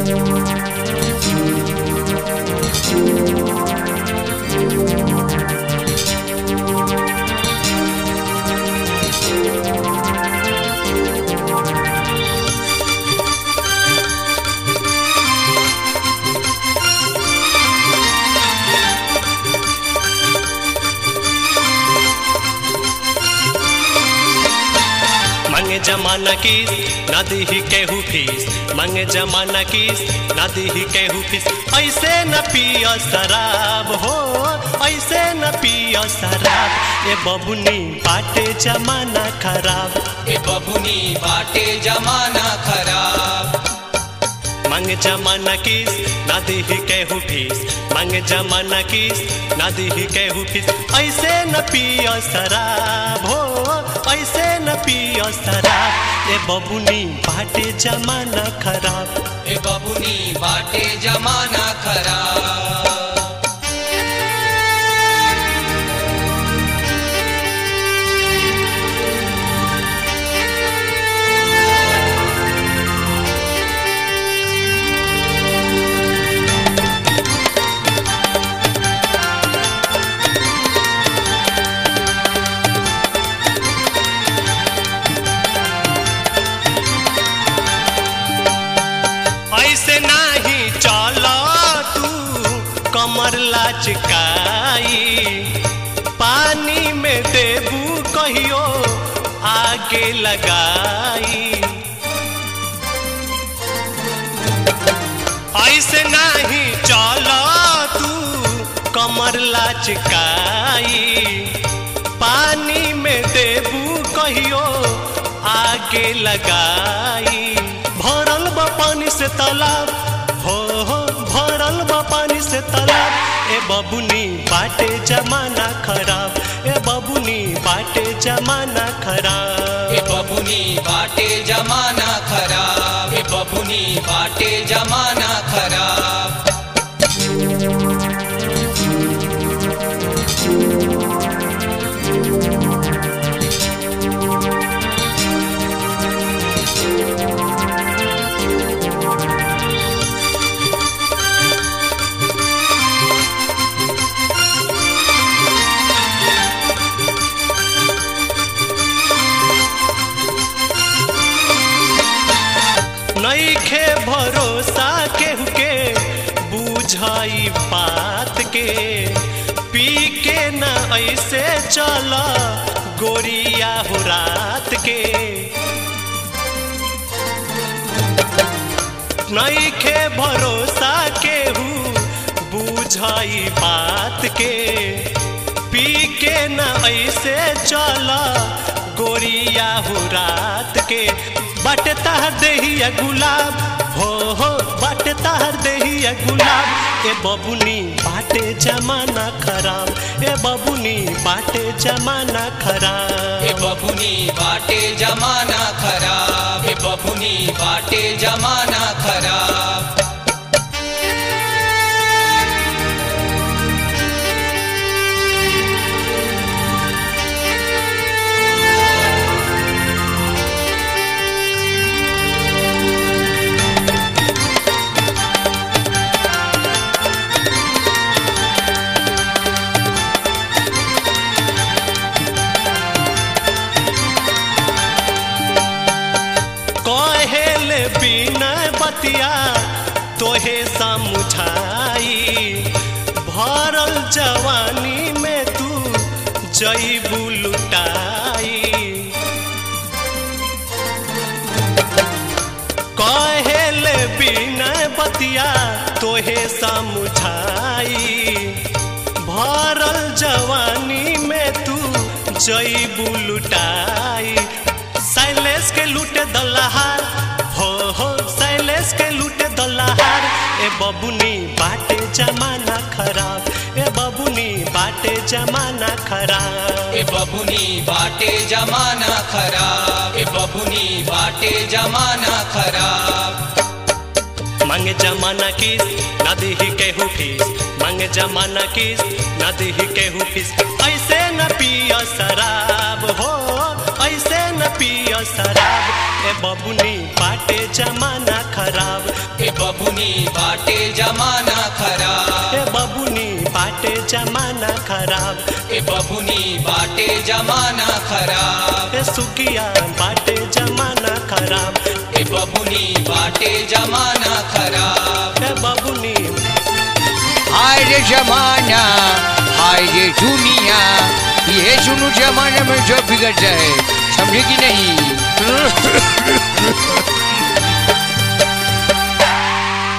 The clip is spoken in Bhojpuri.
मांगे जमाना किस ना दीही केहू फीस मांगे जमाना किस ना दीही केहू फीस ऐसे न पिया शराब हो ऐसे न पिया शराब ए बबुनी बाटे जमाना खराब ए बबुनी बाटे जमाना खराब मांगे जमाना किस ना दीही केहू फीस मांगे जमाना किस ना दीही केहू फीस ऐसे न पिया शराब हो ऐसे न पिया शराब ए बबुनी बाटे जमाना खराब ए बबुनी बाटे जमाना खराब ऐसे नाही चल तू कमर लाचकाई पानी में देबू कहियो आगे लगाई ऐसे नाही चल तू कमर लाचकाई पानी में देबू कहियो आगे लगाई भरल बा पानी से तालाब हो हो भरल बा पानी से तालाब ए बबुनी बाटे जमाना खराब ए बबुनी बाटे जमाना खराब ए बबुनी बाटे जमाना खराब ए बबुनी बाटे जमाना खराब नईखे भरोसा केहू के बुझाई बात के पी के न ऐसे चल गोरिया हो रात के नईखे भरोसा केहू बुझाई बात के पी के न ऐसे चल गोरिया हो रात के बट तहर देहिया गुलाब हो हो बट तहर देहिया गुलाब ए बबुनी बाटे जमाना खराब ए बबुनी बाटे जमाना खराब ए बबुनी बाटे जमाना खराब ए बबुनी बाटे जमाना खराब कहेले बिना बतिया तोहे समझाई भरल जवानी में तू जईबू लुटाई कहेले बिना बतिया तोहे समझाई भरल जवानी में तू जईबू लुटाई शैलेश के लूटे दल्लाहार हो हो शैलेश के लूटे दल्लाहार ए बबुनी बाटे जमाना खराब ए बबुनी बाटे जमाना खराब ए बबुनी बाटे जमाना खराब ए बबुनी बाटे जमाना खराब मांगे जमाना किस ना दीही केहू फीस मांगे जमाना किस ना दीही केहू फीस ऐसे न पिया शराब हो ऐसे न पिया शराब ए बबुनी बाटे जमाना खराब ए बबुनी बाटे जमाना खराब ए बबुनी बाटे जमाना खराब ए बबुनी बाटे जमाना खराब ए सुगिया बाटे जमाना खराब ए बबुनी बाटे जमाना खराब ए बबुनी हाय रे जमाना हाय रे दुनिया ये सुनो जमाने में जो बिगड़ जाए समझे कि नहीं